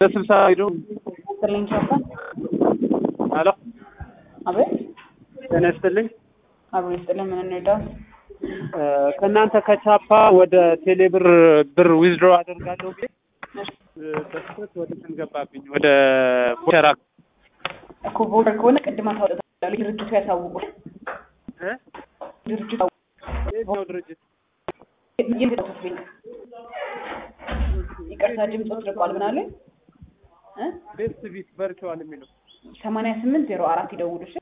በስልሳ ሄዶ ስልኝ ቻፓ አሎ አቤት ጤና ይስጥልኝ። አብሮ ይስጥልን። ምን እንርዳው? ከእናንተ ከቻፓ ወደ ቴሌብር ብር ዊዝድሮ አደርጋለሁ ብዬ በስህተት ወደ እንትን ገባብኝ ወደ ቦቸራ እኮ ቦርደር ከሆነ ቅድማ ታወጣታለህ። ድርጅቱ ያሳውቁ። እ? ድርጅቱ የትኛው ድርጅት ይልኝ ይቅርታ ድምፆት ርቋል። ምን አለ? ቤስት ቢት ቨርቹዋል የሚለው ሰማንያ ስምንት ዜሮ አራት ይደውሉ እሺ።